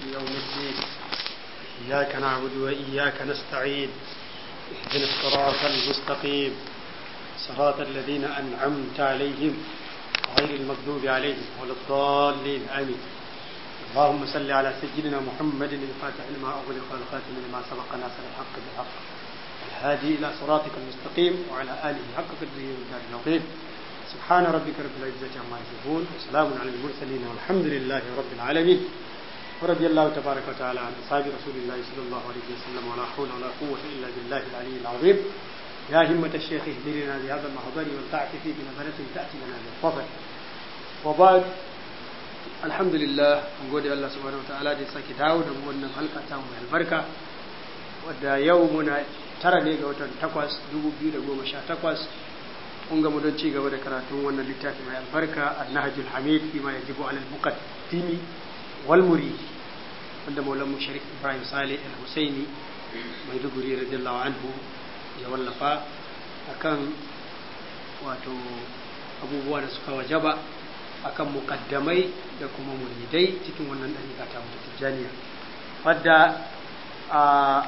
يوم الدين إياك نعبد وإياك نستعين اهدنا الصراط المستقيم صراط الذين أنعمت عليهم غير المغضوب عليهم ولا الضالين آمين اللهم صل على سيدنا محمد الفاتح لما أغلق والخاتم لما سبق ناصر الحق بالحق الهادي إلى صراطك المستقيم وعلى آله حق قدره والدار العظيم سبحان ربك رب العزة عما يصفون وسلام على المرسلين والحمد لله رب العالمين ورضي الله تبارك وتعالى عن أصحاب رسول الله صلى الله عليه وسلم ولا حول ولا قوة إلا بالله العلي العظيم يا همة الشيخ اهدرنا بهذا المحضر والتعطف بنظرة تأتي لنا بالفضل وبعد الحمد لله mun gode Allah subhanahu wataala da ya sake dawo da mu wannan halka ta mai albarka wadda yau muna tara ne ga watan takwas dubu biyu da goma sha takwas kun gamu don ci gaba da karatun wannan littafi mai albarka annahajul hamid fi ma yajibu alal muqaddimi wal murid wanda maulan mu sharif ibrahim saleh al husaini mai duguri radiyallahu anhu ya wallafa akan wato abubuwa da suka wajaba akan mukaddamai da kuma muridai cikin wannan dariƙa ta mutu tijjaniya wadda a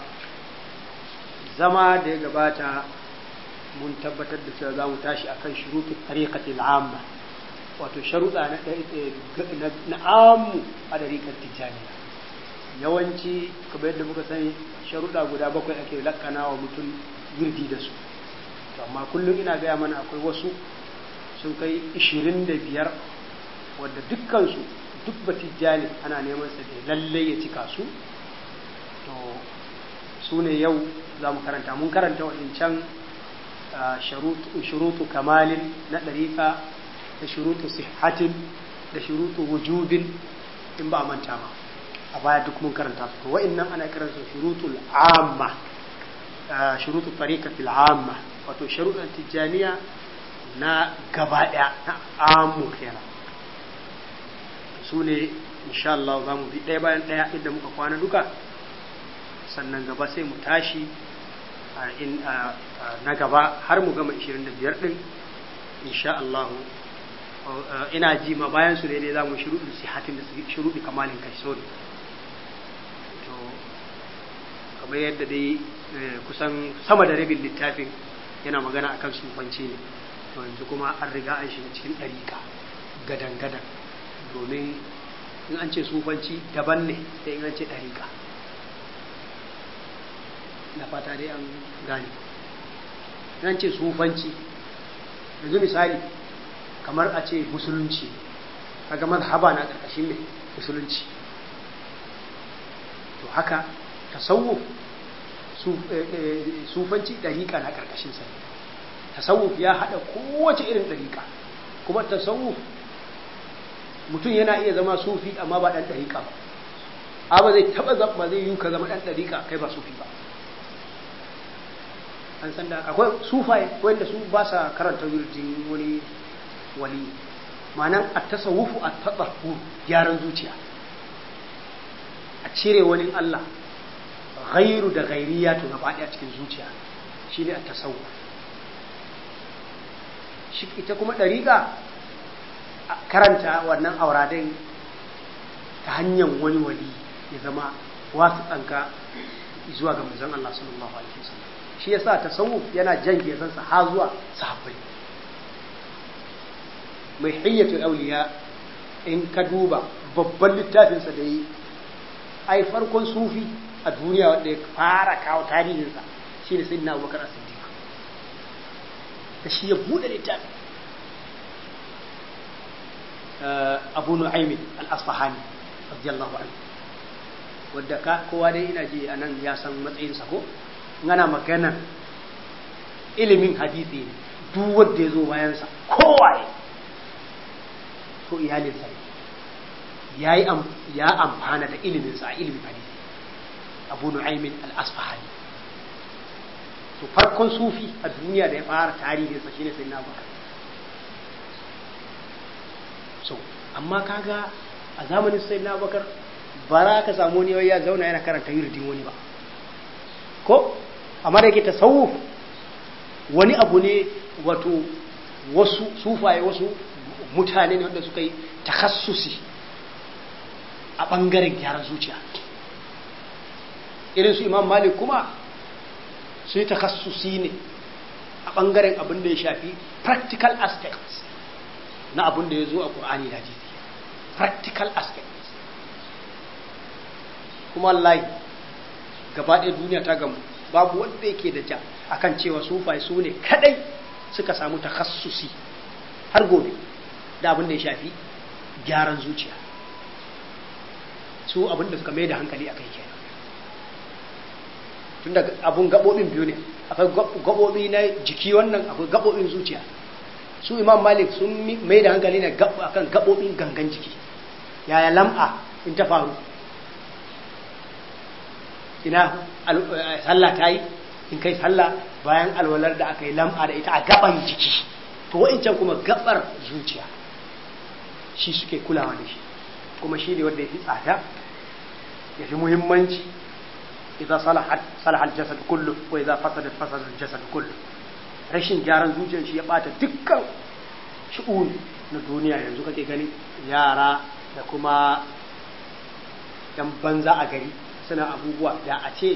zama da ya gabata mun tabbatar da cewa za mu tashi akan shuruɗu tariqatil amma wato sharuɗa na na ammu a dariƙar tijjaniya yawanci kamar yadda muka sani sharuɗa guda bakwai ake lakana wa mutum wirdi da su to amma kullum ina gaya mana akwai wasu sun kai ishirin da biyar wadda dukkansu duk batijjani ana neman sa da lallai ya cika su to su ne yau za mu karanta mun karanta waɗancan shurutu kamalin na ɗariƙa da shurutu sihatin da shurutu wujubin in ba a manta ba a baya duk mun karanta su to wa'annan ana kiransu shurutul amma shurutu tariqatil amma wato sharuɗan tijjaniya na gaba ɗaya na amu kenan su ne insha Allah za mu bi ɗaya bayan ɗaya inda muka kwana duka sannan gaba sai mu tashi na gaba har mu gama 25 ɗin insha Allah ina ji ma bayan su ne za mu shuruɗin sihatin da shuruɗi kamalin kai sorry to kamar yadda dai kusan sama da rabin littafin yana magana akan sufanci ne to yanzu kuma an riga an shiga cikin ɗariƙa gadan-gadan domin in an ce sufanci daban ne da in an ce ɗariƙa na fata dai an gane in an ce sufanci yanzu misali kamar a ce musulunci kaga mazhaba na ƙarƙashin mai musulunci to haka tasawuf sufanci ɗariƙa na ƙarƙashin sa tasawuf ya haɗa kowace irin ɗariƙa kuma tasawuf mutum yana iya zama sufi amma ba ɗan ɗariƙa ba a ba zai taɓa zama zai yi ka zama ɗan ɗariƙa kai ba sufi ba an san da akwai sufaye wanda su ba sa karanta wirjin wani wali ma'anan a tasawufu a taɓa gyaran zuciya a cire wani Allah ghairu da ghairiya to gaba ɗaya cikin zuciya shine a tasawuf shi ita kuma ɗariƙa karanta wannan auradin ta hanyar wani wali ya zama wasu ɗanka zuwa ga manzon Allah sallallahu alaihi wasallam shi yasa tasawuf yana jan gezansa ha zuwa sahabbai mai hiyyatul auliya in ka duba babban littafinsa da yi ai farkon sufi a duniya wanda ya fara kawo tarihinsa shine sayyidina Abubakar as-Siddiq da shi ya buɗe littafi abu nu'aymin al-asfahani radiyallahu anhu wadda ka kowa dai ina ji anan ya san matsayin sa ko ngana magana ilimin hadisi ne duk wanda ya zo bayan sa kowaye to iyalin sa yayi ya amfana da ilimin sa ilimin hadisi abu nu'aymin al-asfahani to farkon sufi a duniya da ya fara tarihinsa shine sai na bakar so amma kaga a zamanin sai na bakar ba za ka samu wani ya zauna yana karanta yirdin wani ba ko amma da yake tasawuf wani abu ne wato wasu sufaye wasu mutane ne wanda suka yi takassusi a ɓangaren gyaran zuciya irin su imam malik kuma su yi takassusi ne a ɓangaren abin da ya shafi practical aspects na abin da ya zo a ƙur'ani da hadisi practical aspects kuma wallahi gaba ɗaya duniya ta gamu babu wanda yake da ja akan cewa sufai su ne kadai suka samu takassusi har gobe da abin da ya shafi gyaran zuciya su abin da suka mai da hankali a kai kenan tun da abun gaɓoɓin biyu ne akwai gaɓoɓi na jiki wannan akwai gaɓoɓin zuciya su imam malik sun mai da hankali ne akan gaɓoɓin gangan jiki yaya lam'a in ta faru ina sallah ta yi in kai sallah bayan alwalar da aka yi lam'a da ita a gaban jiki to wa'incan kuma gabar zuciya shi suke kulawa da shi kuma shi ne wanda ya fi tsada ya fi muhimmanci idan salahat salahal jasad kullu ko idan fasadat fasadal jasad kullu rashin gyaran zuciyar shi ya bata dukkan shi'un na duniya yanzu kake gani yara da kuma yan banza a gari suna abubuwa da a ce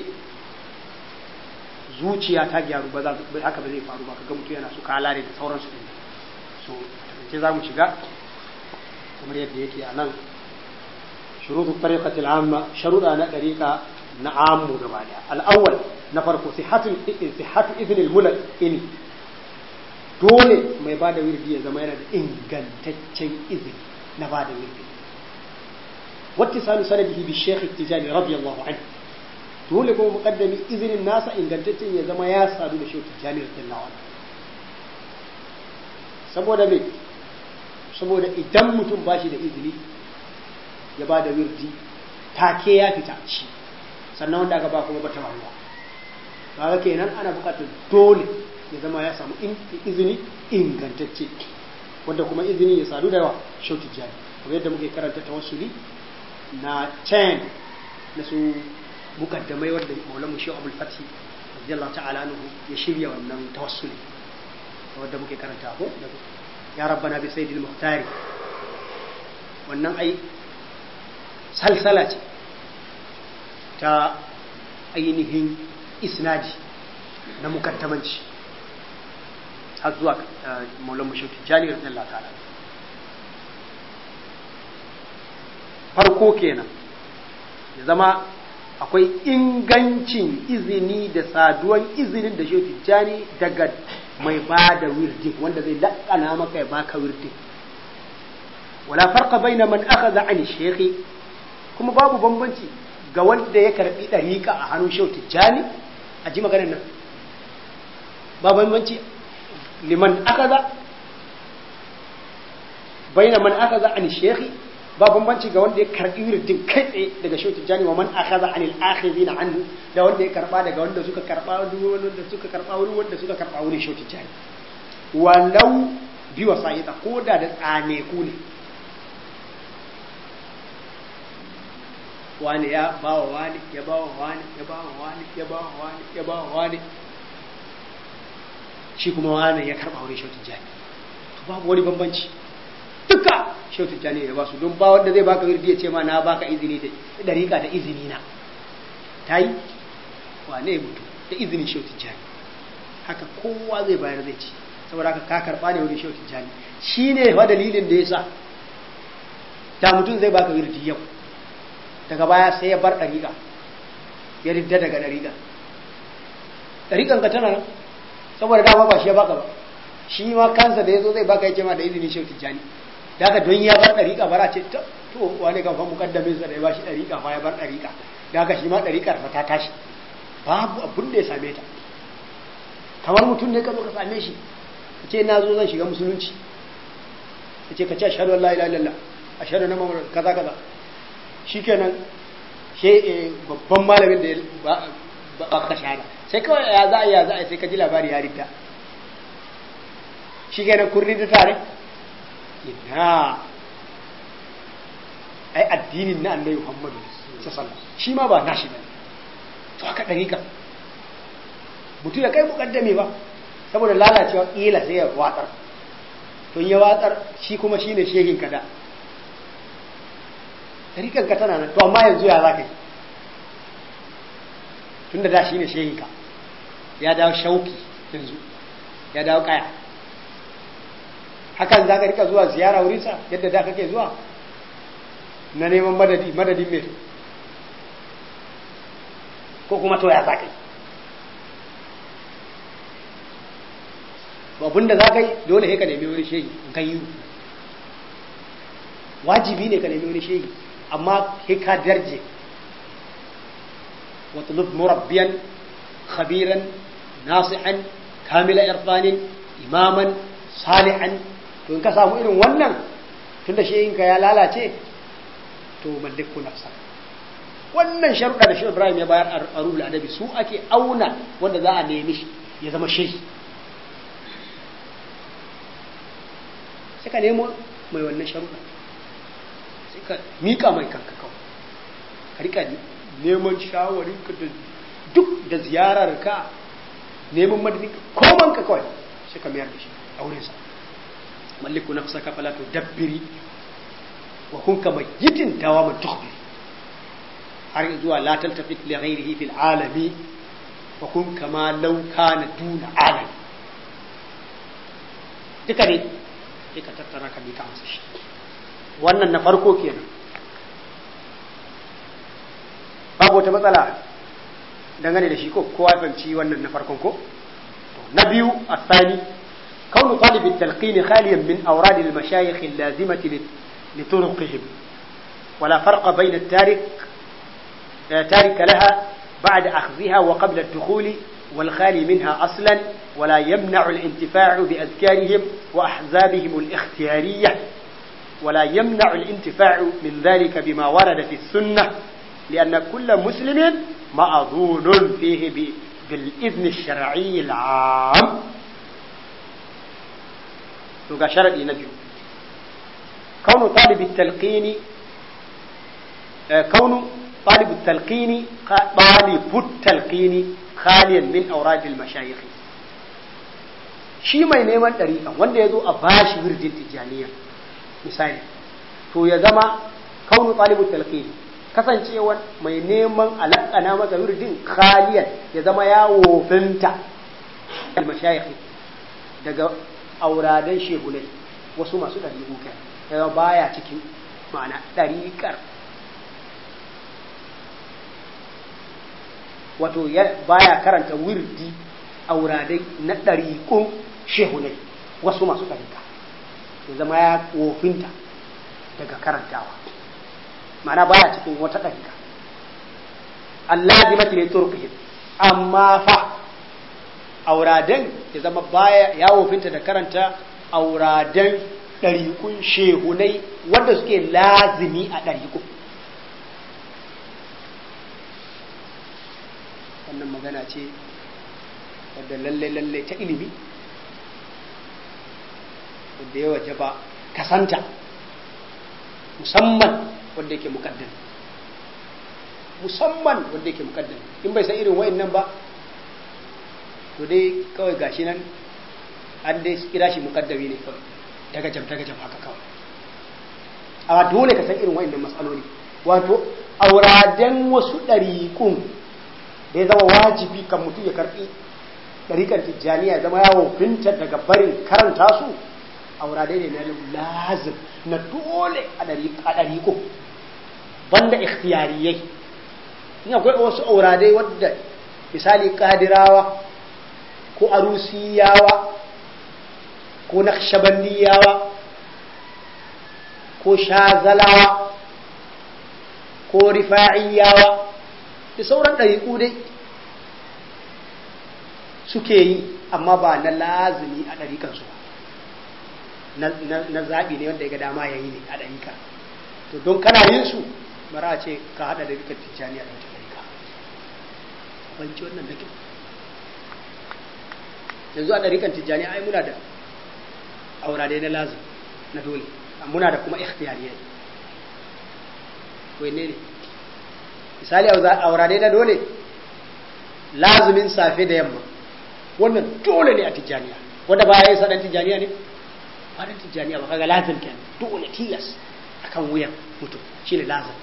zuciya ta gyaru ba za haka ba zai faru ba kaga mutum yana su kalare da sauransu din so ce za mu shiga kamar yadda yake a nan shurutu tariqati al-amma sharuda na dariqa na ammu gaba daya al-awwal na farko sihhatu sihhatu idn al-mulk ini dole mai bada wirdi ya zama yana da ingantaccen izini na bada wirdi wattisalu sanadihi bi shaykh at-tijani radiyallahu anhu dole kuma muqaddami izinin nasa ingantaccen ya zama ya sadu da shaykh at-tijani radiyallahu anhu saboda me saboda idan mutum ba shi da izini ya ba da wirdi take ya fita shi sannan wanda aka ba kuma bata faruwa kaga kenan ana buƙatar dole ya zama ya samu izini ingantacce wanda kuma izini ya sadu da yawa shautu jari kamar yadda muke karanta tawassuli na can na su mukaddamai wanda maulamu shi abul fati radiyallahu ta'ala anhu ya shirya wannan tawassuli wadda muke karanta ko ya rabbana bi sayyidil muhtari wannan ai salsala ce ta ainihin isnadi na mukaddamanci har zuwa maulan mashauki jani radiyallahu ta'ala farko kenan ya zama akwai ingancin izini da saduwan izinin da shi jani daga mai ba da wirdin wanda zai laƙana maka ya baka wirdin wala farqa baina man akhadha an shaykhi kuma babu bambanci ga wanda ya karbi dariqa a hannun shehu tijjani a ji maganar nan ba bambanci liman akhadha baina man akhadha an shaykhi ba bambanci ga wanda ya karbi wirdin kai tsaye daga shehu tijjani wa man akhadha anil akhidina anhu da wanda ya karba daga wanda suka karba wanda suka karba wuri wanda suka karba wuri shehu tijjani walau bi wasa'ita ko da da tsane ku ne wani ya bawa wani ya bawa wani ya bawa wani ya bawa wani ya bawa wani shi kuma wani ya karba wuri shehu tijjani to babu wani bambanci duka shehu tijjani ya ba su don ba wanda zai baka wirdi ya ce ma na baka izini da dariƙa da izini na ta yi wane mutu da izinin shehu tijjani haka kowa zai bayar zai ci saboda haka ka karɓa ne wurin shehu tijjani shi ne fa dalilin da ya sa da mutum zai baka wirdi yau daga baya sai ya bar ɗariƙa ya ridda daga ɗariƙa ɗariƙan ka tana nan saboda dama ba shi ya baka ba shi ma kansa da ya zo zai baka ya ce ma da izinin shehu tijjani da haka don ya bar ɗariƙa bara ce to wani kan fa mukaddamin sa da ya bashi ɗariƙa fa ya bar ɗariƙa da haka shi ma ɗariƙar fa ta tashi babu abin da ya same ta kamar mutum ne ka zo ka same shi ka ce na zo zan shiga musulunci ka ce ka ce ashhadu an la ilaha illallah ashhadu anna muhammadan kaza kaza shikenan she babban malamin da ba ba ka shahada sai kawai ya za a ya za a sai ka ji labari ya rita shikenan kun rita tare ina ai addinin na annabi Muhammadu sallallahu shi ma ba nashi bane to haka dariƙa mutum ya kai mukaddame ba saboda lalacewa kila sai ya watsar to ya watsar shi kuma shine shehin kada ɗarikan ka tana nan to amma yanzu ya za ka yi tun da da shi ne shehinka ya dawo shauki yanzu ya dawo kaya hakan za ka rika zuwa ziyara wurinsa yadda da kake zuwa na neman madadi madadin mai ko kuma to ya za ka yi abin da za ka yi dole sai ka nemi wani shehi in ka yi wajibi ne ka nemi wani shehi amma sai ka darje واطلب مربيا خبيرا ناصحا كامل إرفان إماما صالحا to in ka samu irin wannan tun da shehinka ya lalace to malliku nafsa wannan sharuɗa da shi Ibrahim ya bayar a ruhul adabi su ake auna wanda za a nemi shi ya zama shehi sai ka nemo mai wannan sharuɗa sai ka miƙa mai kanka kawai ka rika neman shawarin ka da duk da ziyarar ka neman madadin koman ka kawai sai ka mayar da shi a wurinsa malliku nafsaka fala tudabbiri wa kun ka mayyitin dawaman tukhbiri har zuwa la taltafit li ghairihi fil alami wa kun kama law kana duna alami duka ne sai ka tattara ka mika masa shi wannan na farko kenan babu wata matsala dangane da shi ko kowa fahimci wannan na farkon ko na biyu asani كون طالب التلقين خاليا من أوراد المشايخ اللازمة لطرقهم ولا فرق بين التارك تارك لها بعد أخذها وقبل الدخول والخالي منها أصلا ولا يمنع الانتفاع بأذكارهم وأحزابهم الاختيارية ولا يمنع الانتفاع من ذلك بما ورد في السنة لأن كل مسلم مأذون فيه بالإذن الشرعي العام ga sharadi na biyu kaunu talibi talqini kaunu talibu talqini talibu talqini khaliyan min awrad al mashayikh shi mai neman dariƙa wanda ya zo a bashi wirdin tijaniya misali to ya zama kaunu talibu talqini kasancewa mai neman alakana masa wirdin khaliyan ya zama ya wofinta al mashayikh daga auradan shehunai wasu masu ɗariƙu kai daga baya cikin ma'ana ɗariƙar wato baya karanta wirdi auradai na ɗariƙun shehunai wasu masu ɗariƙa ya zama ya wofinta daga karantawa ma'ana baya cikin wata ɗariƙa Allah ji mati ne turkihim amma fa auradan ya zama baya ya wofinta da karanta auradan ɗariƙun shehunai wanda suke lazimi a ɗariƙun wannan magana ce wadda lalle-lalle ta ilimi wadda ya waje ba kasanta musamman wadda yake mukaddami musamman wadda yake mukaddami in bai san irin wa'in nan ba to dai kawai gashi nan an dai kira shi mukaddami ne kawai daga jam daga jam haka kawai amma dole ka san irin wa'annan matsaloli wato auraden wasu ɗariƙun da ya zama wajibi kan mutum ya karɓi ɗariƙar tijjaniya zama yawon finta daga barin karanta su aurade ne na lazim na dole a ɗariƙo banda ikhtiyariyai in akwai wasu auradai wadda misali kadirawa ko arusiyawa ko naqshbandiyawa ko shazalawa ko rifa'iyawa da sauran ɗariƙu dai suke yi amma ba na lazimi a ɗariƙansu na zaɓi ne wanda ya ga dama ya yi ne a ɗariƙa to don kana yin su mara a ce ka haɗa ɗariƙar tijjaniya da wata ɗariƙa banci wannan da kyau yanzu a ɗarikan tijjani ai muna da aurare na lazim na dole muna da kuma ikhtiyariyai wai ne ne misali aurare na dole lazimin safe da yamma wannan dole ne a tijjaniya wanda ba ya yi sadan tijjaniya ne ba dan tijjaniya ba kaga lazim kenan dole tilas akan wuyan mutum shine lazim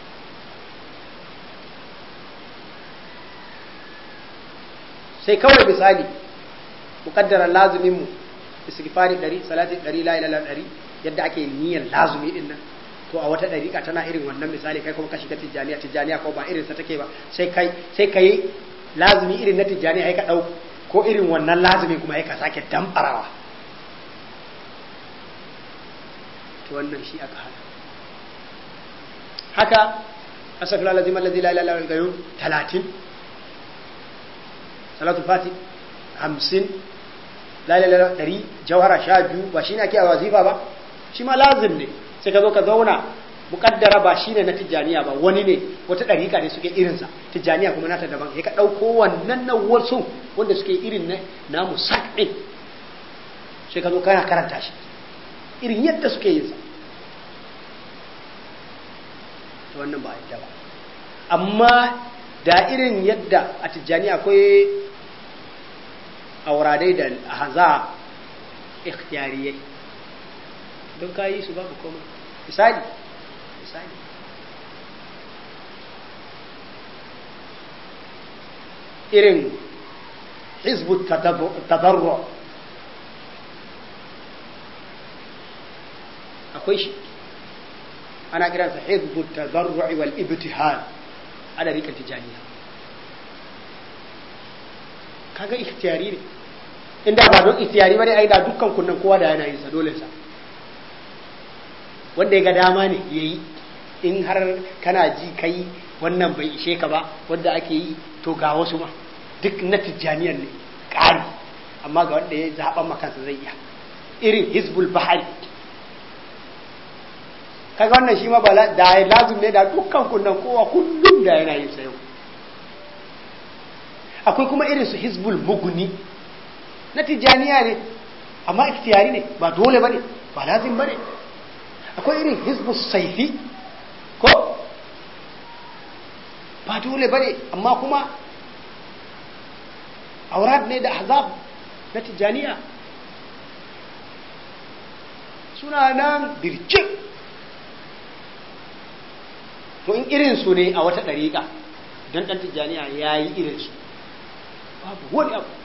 sai kawai misali muƙaddarar lazumin mu istighfari 100 salati 100 la ilaha 100 yadda ake niyyar lazumi din nan to a wata dariƙa tana irin wannan misali kai kuma ka shiga tijjaniya tijjaniya ko ba irin sa take ba sai kai sai kai lazumi irin na tijjaniya ai ka dau ko irin wannan lazumi kuma ai ka sake damfarawa to wannan shi aka hada haka asafir alazim alladhi la ilaha illa huwa al-qayyum 30 salatu fati 50 la ilaha illa dari jawhara sha biyu ba shine ake a wazifa ba shi ma lazim ne sai ka zo ka zauna mukaddara ba shine na tijjaniya ba wani ne wata dariƙa ne suke irinsa tijjaniya kuma nata daban sai ka ɗauko wannan na wasu wanda suke irin na namu sak ɗin sai ka zo kana karanta shi irin yadda suke yin sa to wannan ba yadda ba amma da irin yadda a tijjani akwai auradai da haza ikhtiyariyai don ka yi su babu komai misali misali irin hizbu tadarru akwai shi ana kiransa hizbu tadarru'i wal ibtihal ana rika tijaniya kaga ikhtiyari ne inda ba don ikhtiyari bane ai da dukkan kunnan kowa da yana yin sa dole sa wanda ya ga dama ne yayi in har kana ji kai wannan bai ishe ka ba wanda ake yi to ga wasu ma duk na tijaniyan ne ƙari amma ga wanda ya zaɓan makansa zai iya irin hizbul bahari kaga wannan shi ma ba da ya lazum ne da dukkan kunnan kowa kullum da yana yin sayo akwai kuma irin su hizbul muguni na tijaniya ne amma ikhtiyari ne ba dole bane ba lazim bane akwai irin hizbul saifi ko ba dole bane amma kuma aurad ne da ahzab na tijaniya suna nan birjik to in irinsu ne a wata ɗariƙa don ɗan tijjaniya ya yi irinsu babu wani abu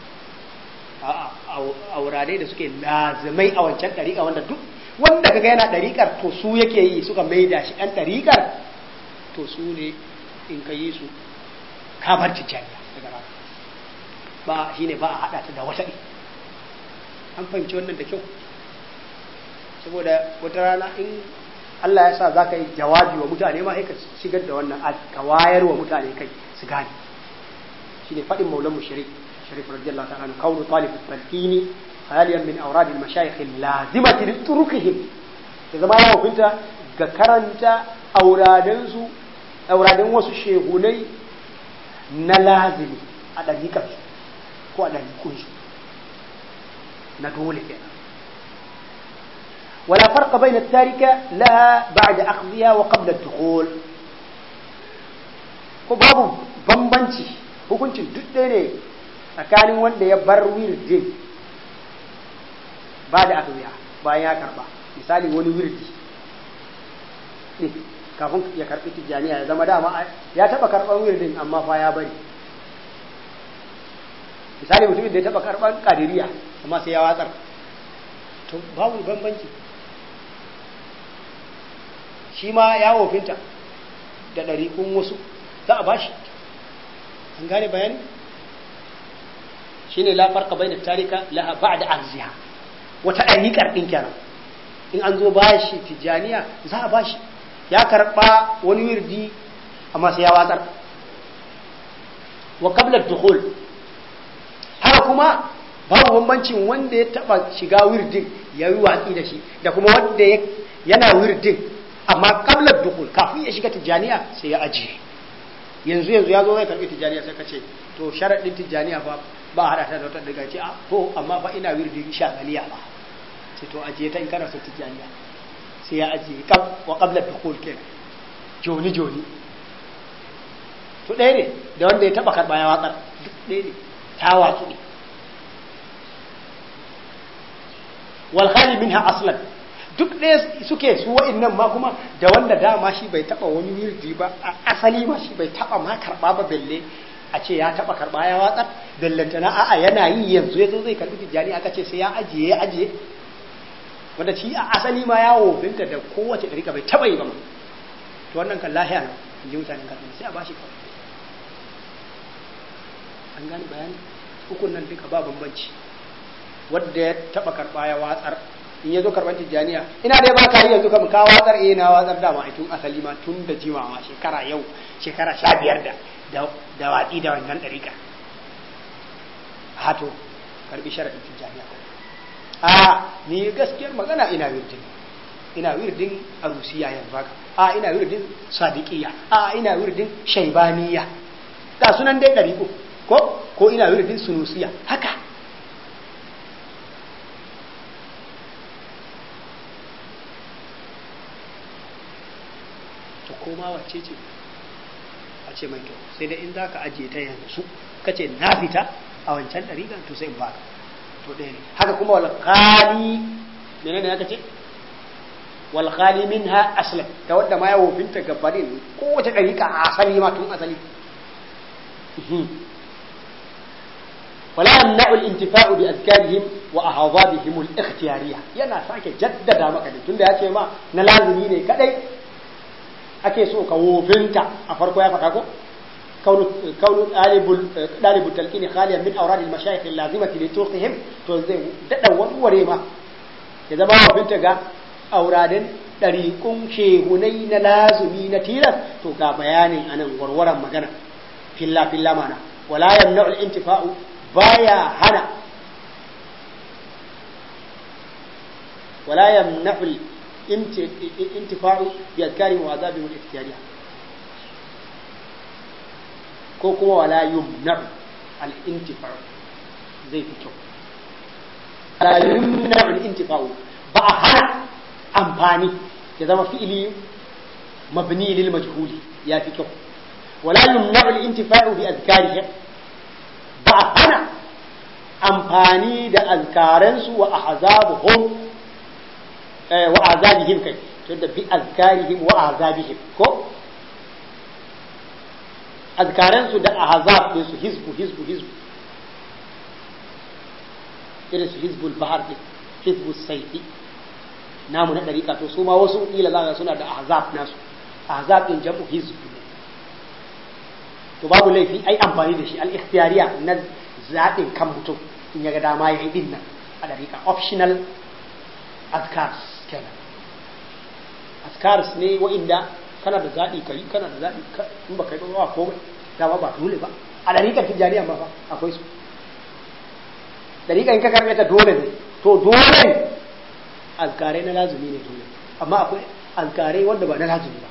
a wurare da suke lazimai a wancan ɗariƙa wanda duk wanda kaga yana ɗariƙar to su yake yi suka maida shi ɗan ɗariƙar to su ne in ka yi su kamar tijjaniya daga rana ba shi ne ba a haɗa ta da wata ɗi an fahimci wannan da kyau saboda wata rana in Allah ya sa za ka yi jawabi wa mutane ma ka shigar da wannan ka wayar wa mutane kai su gane shi ne faɗin maulan mu shirik shirik radiyallahu ta'ala anhu kaunu talib talqini haliyan min awrad al mashayikh al lazimati li turukihim ya zama ya hukunta ga karanta auradan su auradan wasu shehunai na lazimi a dariƙar su ko a dariƙun su na dole kenan ولا فرق بين التاركة لها بعد أخذها وقبل الدخول ko babu bambanci hukuncin duk ɗaya ne tsakanin wanda ya bar wirdin ba da aka bayan ya karba misali wani wirdi ne kafin ya karbi tijjaniya ya zama dama ya taba karban wirdin amma fa ya bari misali mutumin da ya taba karban kadiriya amma sai ya watsar to babu bambanci shi ma ya wofinta da ɗariƙun wasu za a bashi an gane bayani shi ne lafar ka bai da tarika laha ba da arziha wata ɗariƙar ɗin kenan in an zo bashi tijjaniya za a bashi ya karɓa wani wirdi amma sai ya watsar wa qabla dukhul haka kuma babu bambancin wanda ya taɓa shiga wirdin ya yi watsi da shi da kuma wanda yana wirdin amma kablar dukul kafin ya shiga tijjaniya sai ya ajiye yanzu yanzu ya zo zai karbi tijjaniya sai ka ce to sharaɗin tijjaniya fa ba a haɗa ta da wata daga ce a to amma fa ina wirdin shagaliya ba sai to ajiye ta in kana son tijjaniya sai ya ajiye wa kablar dukul kenan joni joni to ɗaya ne da wanda ya taɓa karɓa ya watsar duk ɗaya ne ta watsu ne wal khali minha aslan duk ɗaya suke su wa'innan ma kuma da wanda dama shi bai taba wani wirdi ba a asali ma shi bai taba ma karba ba belle a ce ya taba karba ya watsar bellantana a'a yana yi yanzu yazo zai karbi tijjani aka ce sai ya ajiye ya ajiye wanda shi a asali ma ya wofinta da kowace ɗarika bai taba yi ba ma to wannan kan lahiya na in ji mutanen kafin sai a bashi kawai an gane bayani hukun nan duka ba bambanci wadda ya taba karba ya watsar in ya zo karban tijjaniya ina dai ba ka yi yanzu kam ka watsar eh na watsar da ma tun asali ma tun da jimawa shekara yau shekara sha biyar da da watsi da wannan ɗarika hato karbi sharaɗin tijjaniya a ni gaskiyar magana ina wirdin ina wirdin arusiya yanzu haka a ina wirdin sadiqiya a ina wirdin shaibaniya ga sunan dai ɗariƙo ko ko ina wirdin sunusiya haka to koma wacce ce a ce mai kyau sai dai in za ka ajiye ta yanzu ka ce na fita a wancan ɗariƙan to sai in baka to ɗaya ne haka kuma walƙali mene ne aka ce walƙali min ha aslam ta wadda ma ya wofinta gabanin kowace ɗariƙa a asali ma tun asali ولا يمنع الانتفاع بأذكارهم وأعضابهم الاختيارية yana sake jaddada maka ne tunda ya ce ma na lazimi ne kadai ake so ka wofinta a farko ya faɗa ko kaunu ɗalibul talqini khaliyan min awrad al mashayikh al lazimati li turqihim to zai dada warware ma ya zama wofinta ga auradin ɗariƙun shehunai na lazumi na tilas to ga bayanin anan warwaran magana filla filla mana wala yamna'u al intifa'u baya hana wala yamna'u al intifa'u bi azkarihim wa azabihim al ikhtiyariyah ko kuma wala yumna'u al intifa'u zai fi kyau wala yumna'u al intifa'u ba a hana amfani ya zama fi'ili mabni lil majhuli ya fi kyau wala yumna'u al intifa'u bi azkarihim ba a hana amfani da azkaransu wa ahzabuhum wa azabihim kai tunda bi azkarihim wa azabihim ko azkaransu da ahzab din su hizbu hizbu hizbu irin su hizbul bahar din hizbus sayfi namu na dariƙa to su ma wasu kila za suna da ahzab nasu ahzab din jam'u hizb to babu laifi ai amfani da shi al-ikhtiyariya na zaɓin kan mutum in ya ga dama ya yi din nan a dariƙa optional azkars kenan azkars ne wa'inda kana da zaɓi kai kana da zaɓi in ba kai ba komai dama ba dole ba a dariƙar tijjaniya ma fa akwai su dariƙar in ka karɓe ta dole ne to dole azkarai na lazumi ne dole amma akwai azkarai wanda ba na lazumi ba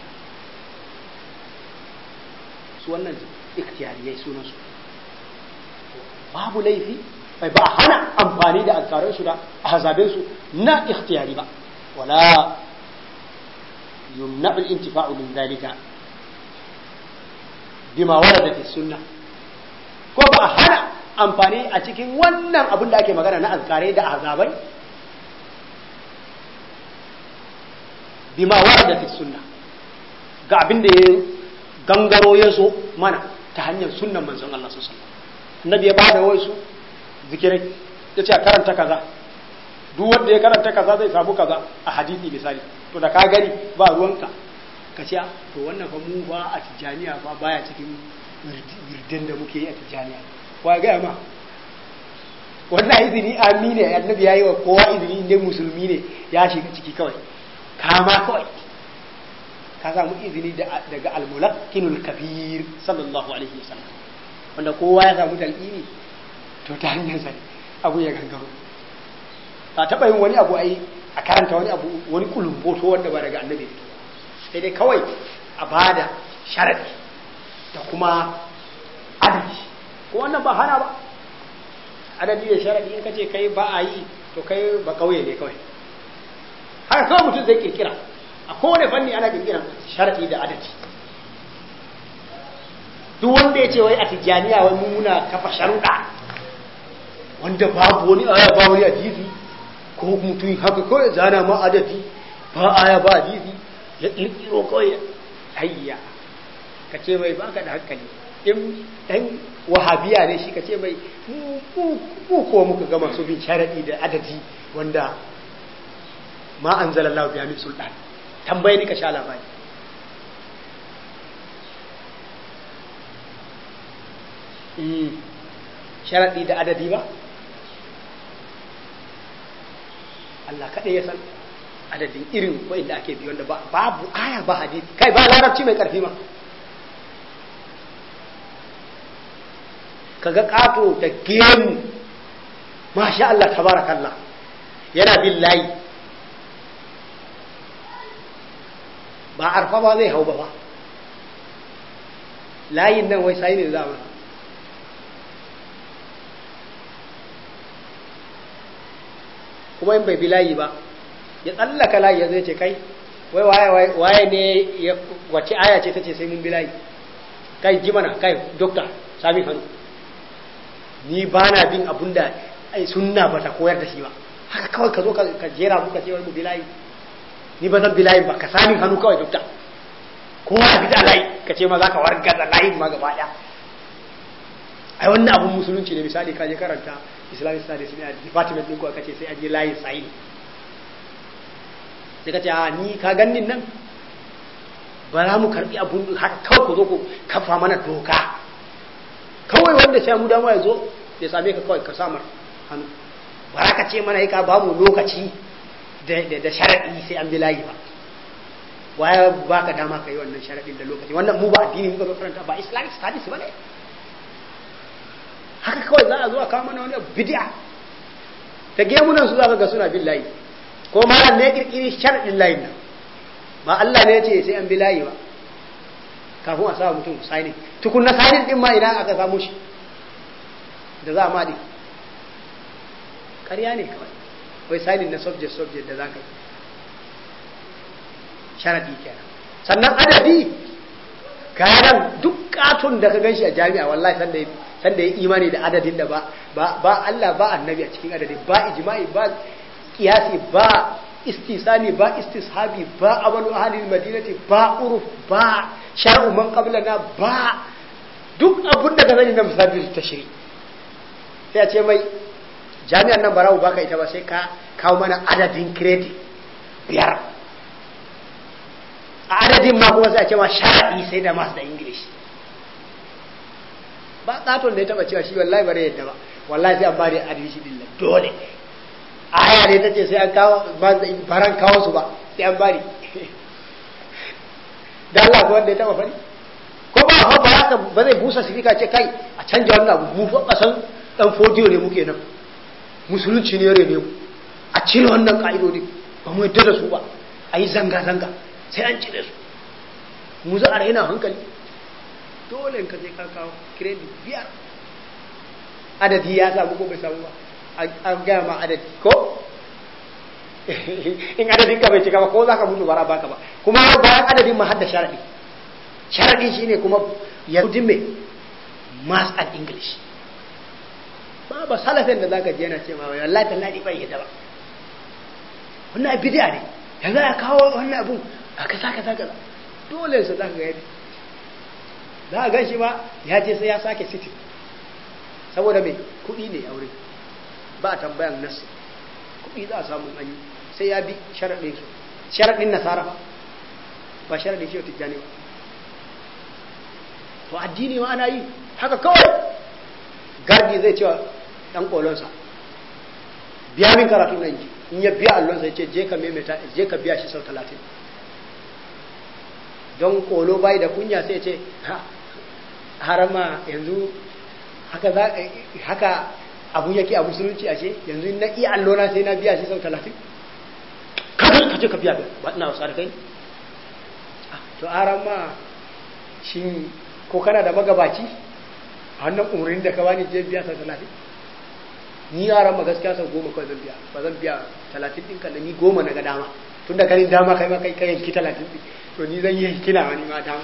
su wannan ikhtiyariyai sunan su babu laifi bai ba hana amfani da azkaran su da ahzabin su na ikhtiyari ba wala yumna al-intifa'u min dalika bima warada fi sunnah ko ba hana amfani a cikin wannan abin da ake magana na azkarai da azabai bima warada fi sunna ga abin da ya gangaro ya zo mana ta hanyar sunnan manzon Allah sallallahu alaihi wasallam annabi ya bada wasu zikirai ya ce a karanta kaza duk wanda ya karanta kaza zai samu kaza a hadisi misali to da ka gani ba ruwanka ka ce to wannan fa mu ba a tijaniya fa baya cikin wirdin da muke yi a tijaniya wa gaya ma wannan izini amine annabi ya yi wa kowa izini inda musulmi ne ya shiga ciki kawai kama kawai ka samu izini daga almulakkinul kabir sallallahu alaihi wasallam wanda kowa ya samu talqini to ta hanyar sa abu ya gangaro ba taɓa yin wani abu ai a karanta wani abu wani kulumboto wanda ba daga annabi sai dai kawai a bada sharadi da kuma adadi ko wannan ba hana ba adadi da sharadi in kace kai ba a yi to kai ba kauye ne kawai haka kawai mutum zai kirkira a kowane fanni ana kirkiran sharadi da adadi duk wanda ya ce wai a tijjaniya wai muna kafa sharuɗa wanda babu wani aya ba wani hadisi ko mutum haka kawai zana ma adadi ba aya ba hadisi ya kirkiro kawai hayya ka ce mai baka da hankali in ɗan wahabiya ne shi ka ce mai mu ko muka ga masu bin sharaɗi da adadi wanda ma an zala Allah biya min sultan tambaye ni ka sha labari sharaɗi da adadi ba Allah kaɗai ya san adadin irin wa'inda ake bi wanda babu aya ba hadisi kai ba larabci mai ƙarfi ma kaga ƙato da gemu masha Allah tabarakallah yana bin layi ba arfa ba zai hau ba ba layin nan wai sai ne za masa kuma in bai bi layi ba ya tsallaka layi ya zai ce kai wai waye waye ne ya wace aya ce tace sai mun bi layi kai ji mana kai dokta sami hannu ni ba na bin abun da sunna ba ta koyar da shi ba haka kawai ka zo ka jera muka ce wai mu bi layi ni ba zan bi layin ba ka sami hannu kawai dokta kowa ya bi da layi ka ce ma za ka wargaza layin ma gaba ɗaya ai wannan abun musulunci ne misali ka je karanta islamic studies ne a department ɗin ko aka ce sai a je layin sayi sai ka ce a ni ka gannin nan ba za mu karɓi abun haka kawai ku zo ku kafa mana doka kawai wanda sai mu dama ya zo ya same ka kawai ka samar hannu ba za ka ce mana ka ba mu lokaci da sharaɗi sai an bi layi ba waya ba ka dama ka yi wannan sharaɗin da lokaci wannan mu ba addini muka zo karanta ba islamic studies ba ne haka kawai za a zo a kawo mana wani bid'a ta gemunan su za ka ga suna bin layi ko malam ne kirkiri sharaɗin layin nan ba Allah ne ya ce sai an bi layi ba kafin a sa mutum signing tukun na signing din ma idan aka samu shi da za a maɗi ƙarya ne kawai wai signing na subject subject da za ka yi sharadi kenan sannan adadi kayan duk katon da ka ganshi a jami'a wallahi sanda sanda ya imani da adadin da ba ba Allah ba annabi a cikin adadin ba ijma'i ba qiyasi ba istisani ba istishabi ba amalu ahlil madinati ba uruf ba shar'u man qablana ba duk abun da ka sani na misalin tashri sai a ce mai jami'an nan barawo baka ita ba sai ka kawo mana adadin credit biyar a adadin ma kuma sai a ce ma shara'i sai da masu da english ba katon da ya taba cewa shi wallahi bare yadda ba wallahi sai an ba da adilci din dole aya ne ta ce sai an kawo baran kawo su ba sai an bari da Allah ko wanda ya taba fari ko ba ba haka ba zai busa sifika ce kai a canja wannan abu mu fa kasan dan fodiyo ne muke nan musulunci ne yare ne mu a cire wannan ka'idodi ba mu yadda da su ba a yi zanga zanga sai an cire su mu za a raina hankali dole ka je ka kawo credit biyar adadi ya samu ko bai samu ba an gaya ma adadi ko in adadin ka bai cika ba ko za ka mutu bara baka ba kuma bayan adadin ma hadda sharadi sharadi shine kuma ya rudin me mass and english ba ba salafin da zaka je yana ce ma wallahi tallahi bai yadda ba wannan bid'a ne yanzu ya kawo wannan abun a kasa kasa kaza dole su zaka ga yadda za a gan shi ba ya ce sai ya sake city saboda mai kuɗi ne aure ba a tambayan nasu kuɗi za a samu an yi sai ya bi sharaɗin su sharaɗin nasara ba ba sharaɗin shi tijjani ba to addini ma ana yi haka kawai gardi zai cewa ɗan ƙolonsa biya min karatu nan ji in ya biya allonsa ya ce je ka maimaita je ka biya shi sau talatin don ƙolo bai da kunya sai ce harama yanzu haka za haka abu yake a musulunci ashe yanzu na iya allona sai na biya shi sau talatin kada ka je ka biya ba ina wasa da kai to aran ma shi ko kana da magabaci a wannan umarnin da ka bani je biya sau talatin ni aran ma gaskiya sau goma kawai zan biya ba zan biya talatin ɗin kan ni goma na ga dama tun da kanin dama kai ma kai kai yanki talatin ɗin to ni zan yi kina wani ma dama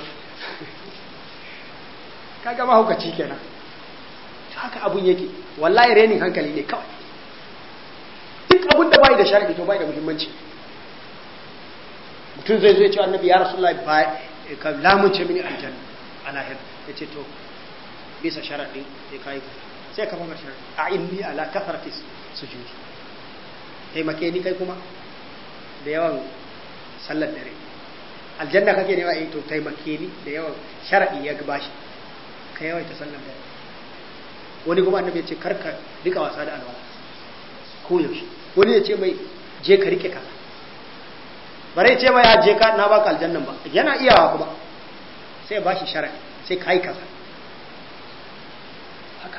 kaga mahaukaci kenan haka abun yake wallahi renin hankali ne kawai duk abun da bai da sharadi to bai da muhimmanci mutum zai zo ya ce annabi ya rasulullahi ba ka lamunce mini aljanna a lahir ya ce to bisa sharaɗin sai ka yi sai ka fama sharaɗi a inni ala kafarati sujudi taimake ni kai kuma da yawan sallar dare aljanna kake nema eh to taimake ni da yawan sharaɗi ya bashi ka yawaita sallar dare wani kuma annabi ya ce karka rika wasa da alwala ko yaushe wani ya ce mai je ka rike kaza bare ce mai ya je ka na baka aljannan ba yana iyawa kuma sai ba shi sharaɗi sai ka yi kaza haka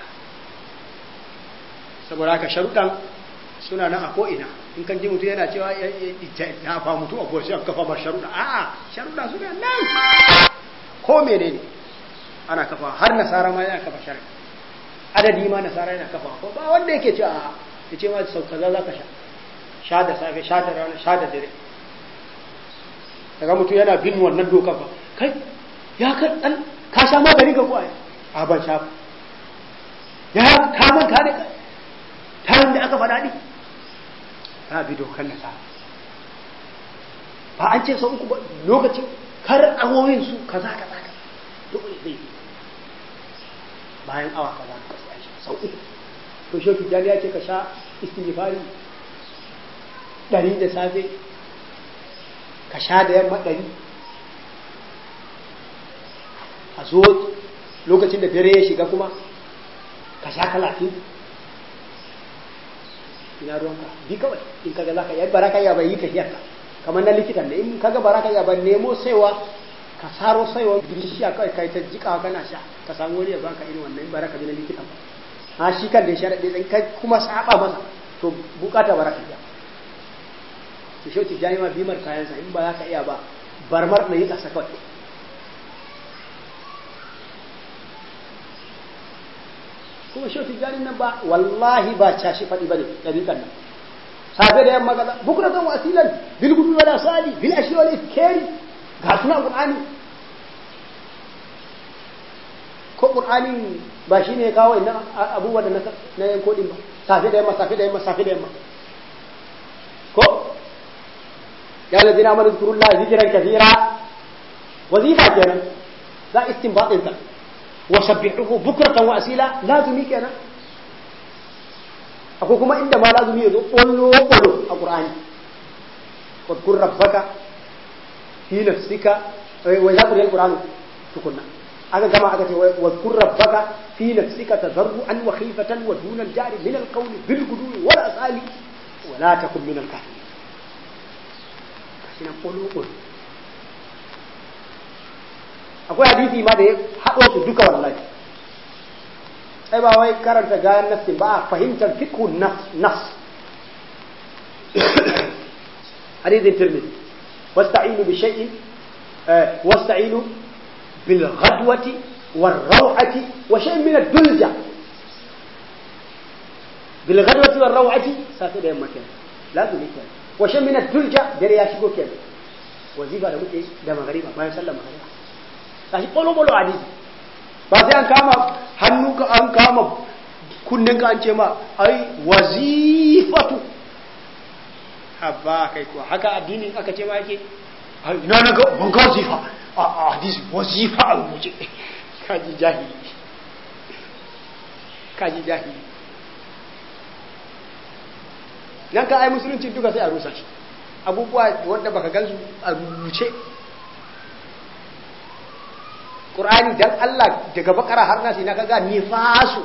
saboda haka sharuɗan suna nan a ko'ina in kan ji mutum yana cewa ya fa mutu a goshi an kafa ma sharuɗa a'a sharuɗa suna nan ko menene ana kafa har nasara ma yana kafa sharaɗi adadi ma nasara yana kafa ko ba wanda yake cewa a'a ya ce ma sau kaza za ka sha sha da safe sha da rana sha da dare daga mutum yana bin wannan doka ba kai ya ka dan ka sha magani ga kuwa a ban sha ya ka man ka da tarin da aka faɗa ne ta bi dokan nasa ba an ce sau uku ba lokacin kar awoyin su kaza kaza kaza dole zai yi bayan awa kaza ka sai sau uku to shi tijjani ya ce ka sha istighfari ɗari da safe ka sha da yamma ɗari a zo lokacin da dare ya shiga kuma ka sha talatin ina ruwanka bi kawai in kaga za ka yi baraka ya bai yi ka hiyarka kamar na likitan da in kaga baraka ya bai nemo saiwa ka saro saiwa bishiya kawai kai ta jika kana sha ka samu wani ya baka irin wannan baraka bi na likitan ba ha shi kan da ya sharaɗe ɗin kai kuma saba masa to bukata baraka ya to shi wacce jami'a bimar kayansa in ba za ka iya ba barmar na yi ƙasa kawai kuma shi wacce jami'in nan ba wallahi ba cashi faɗi ba ne ɗariƙan nan safe da yamma kaza bukura kan wasilan bil gudu wala sali bil ashi wala ifkari ga suna qur'ani ko qur'ani ba shine ya kawo inna abubuwa da na yanko din ba safe da yamma safe da yamma safe da yamma ko ya ladina amanu zkurullaha zikran kathira wazifa kenan za istinbatin ta wa sabbihuhu bukratan wa asila lazumi kenan akwai kuma inda ma lazumi yazo bollo bollo a qur'ani wadkur rabbaka fi nafsika wa yaqra al-qur'an tukunna aka gama aka ce wadkur rabbaka fi nafsika tadarruan wa khifatan wa duna al-jari min al-qawli bil gudwi wal asali wa la takun min al-kafirin shi ƙulu akwai hadisi ma da ya haɗo su duka wallahi ai ba wai karanta gayan nafsin ba a fahimtar fiqhun nas hadisin tirmidhi wasta'inu bi shay'in wasta'inu bil ghadwati war raw'ati wa shay'in min ad-dulja bil ghadwati war raw'ati safi da yamma kenan lazumi kenan washe mina dulja dare ya shigo kenan wazifa da muke da magariba bayan sallar magariba kashi bolo bolo hadisi ba sai an kama hannu ka an kama kunnen ka an ce ma ai wazifatu habba kai kuwa haka addini aka ce ma yake ina na ga ban ga wazifa a hadisi wazifa a rubuce kaji jahili kaji jahili nan ka ai musulunci duka sai a rusa shi abubuwa wanda baka gansu a rubuce Qur'ani dan Allah daga bakara har nasi na kaga nifasu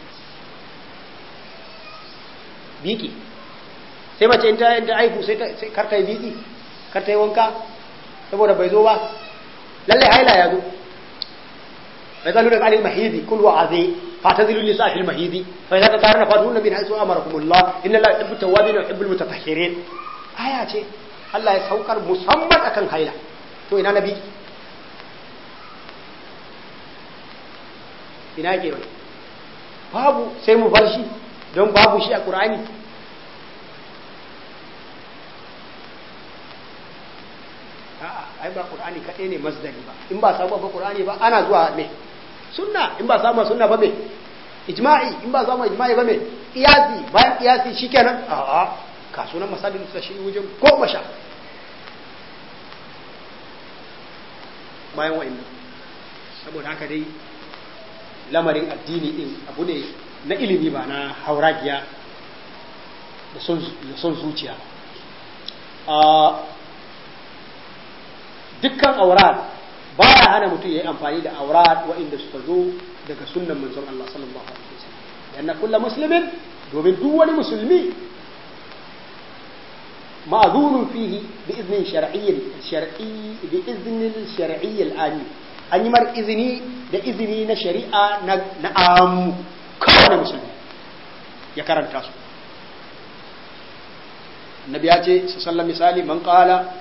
biki sai mace in ta ta aiku sai ta kar ta yi biki kar ta yi wanka saboda bai zo ba lalle haila ya zo bai zalu daga alil mahidi kul wa azi فاعتزلوا النساء في المهيد فإذا تطهرن فاتوهن من حيث أمركم الله إن الله يحب التوابين ويحب المتطهرين آية ce Allah ya saukar musamman akan haila to ina nabi ina ke wani babu sai mu bar shi don babu shi a Qur'ani a'a ai ba Qur'ani kaɗai ne masdari ba in ba samu ba Qur'ani ba ana zuwa me sunna in ba samu sunna ba me ijma'i in ba samu ijma'i ba me qiyasi bayan qiyasi shikenan a'a ka sunan masalin sa shi wajen goma sha bayan wa'annan saboda haka dai lamarin addini din abu ne na ilimi ba na hauragiya da son zuciya dukkan aurat baya hana mutum ya yi amfani da aurat waɗanda suka zo daga sunnan manzon Allah sallallahu alaihi wasallam yana kulla muslimin domin duk wani musulmi ma'zurun fihi bi iznin shar'iyyin shar'i bi iznin shar'iyyin al'ami an yi mar izini da izini na shari'a na na amu kowane musulmi ya karanta su annabi ya ce sallallahu misali man qala